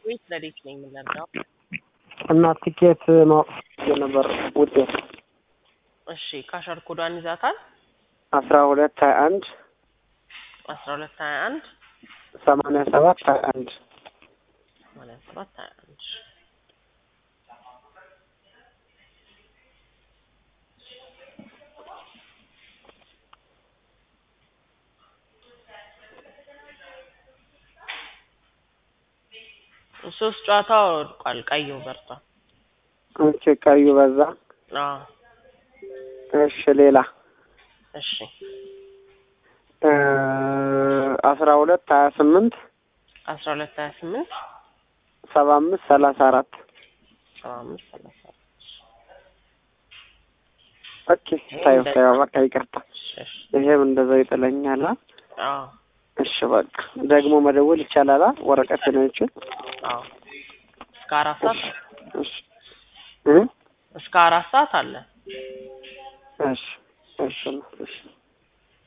ቤት ለዴት ነኝ የምንረዳው። እና ቲኬት ማወቅ ነበር ውጤት እሺ ካሸር ኮዷን ይዛታል። አስራ ሁለት ሀያ አንድ አስራ ሁለት ሀያ አንድ ሰማንያ ሰባት ሀያ አንድ ሰማንያ ሰባት ሀያ አንድ ሶስት ጨዋታ ወድቋል። ቀዩ በርቷል። ኦኬ ቀዩ በዛ አዎ እሺ ሌላ እሺ እ አስራ ሁለት ሀያ ስምንት አስራ ሁለት ሀያ ስምንት ሰባ አምስት ሰላሳ አራት ሰባ አምስት ሰላሳ ኦኬ ታየው ታየው በቃ ይቅርታ እሺ እሺ ይሄም እንደዛው ይጥለኛል አ? አዎ እሺ በቃ ደግሞ መደወል ይቻላል አ? ወረቀት ነው ይችል አዎ እስከ አራት ሰዓት እሺ እ እስከ አራት ሰዓት አለ። እሺ እሺ እሺ